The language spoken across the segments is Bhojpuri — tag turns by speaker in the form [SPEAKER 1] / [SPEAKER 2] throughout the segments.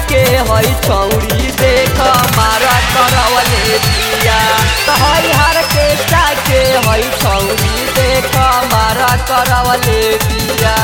[SPEAKER 1] के हई छौरी देख मारा करवले बिया त हई हर के के हई छौरी देख मारा करवले बिया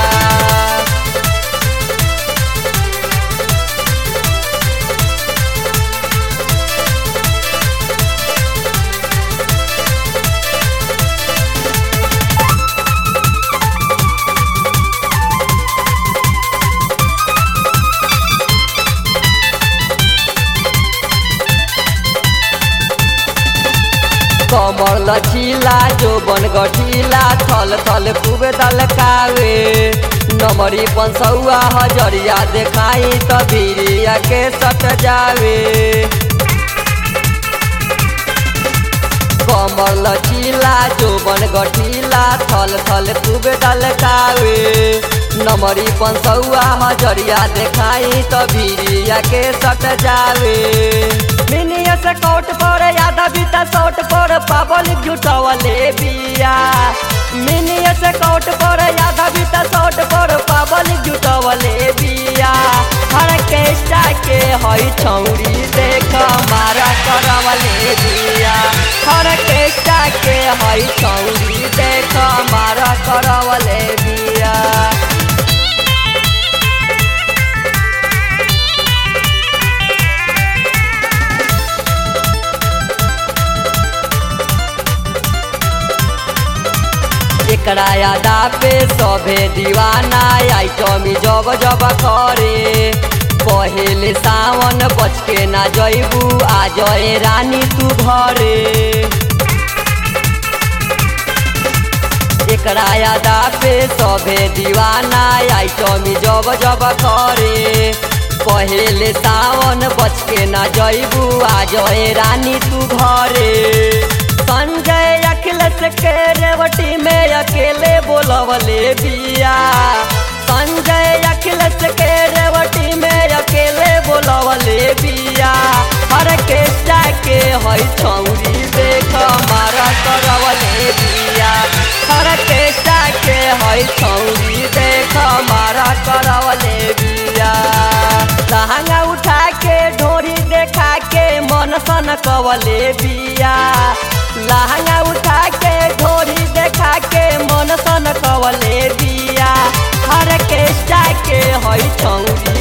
[SPEAKER 1] कमर लचीला जो बन गठीला थल थल खूब दलकावे नमरी पंसौआ हजरिया देखाई त बीरिया के सट जावे कमर लचीला जो बन गठीला थल थल खूब दलकावे नमरी पंसौआ हजरिया देखाई त बीरिया के सट जावे मिनिया से कोट पर यादा बीता सोट पर पाबल जुटवले बिया मिनिया से कोट पर यादा बीता सोट पर पाबल जुटवले बिया हर केष्टा के हई छौरी देख मारा करवले बिया हर केष्टा के हई छौरी देख मारा करवले बिया एकरा यादा पे सभे दीवाना आइटमी जब जब करे पहले सावन बच के ना जैबू आ जय रानी तू घरे एकरा यादा पे सभे दीवाना आइटमी जब जब करे पहले सावन बच के ना जैबू आ जय रानी तू घरे संजय अखिलेश के रेवटी में अकेले बोलवले बिया संजय अखिलेश के रेवटी में अकेले बोलवले बिया हर के जाके हई छौरी देख मारा करवले बिया हर के जाके हई छौरी देख मारा करवले बिया लहंगा उठा के ढोरी देखा के मन सन कवले बिया लहंगा उठा के ढोरी देखा के मन सन कवले बिया हर के के हई छौरी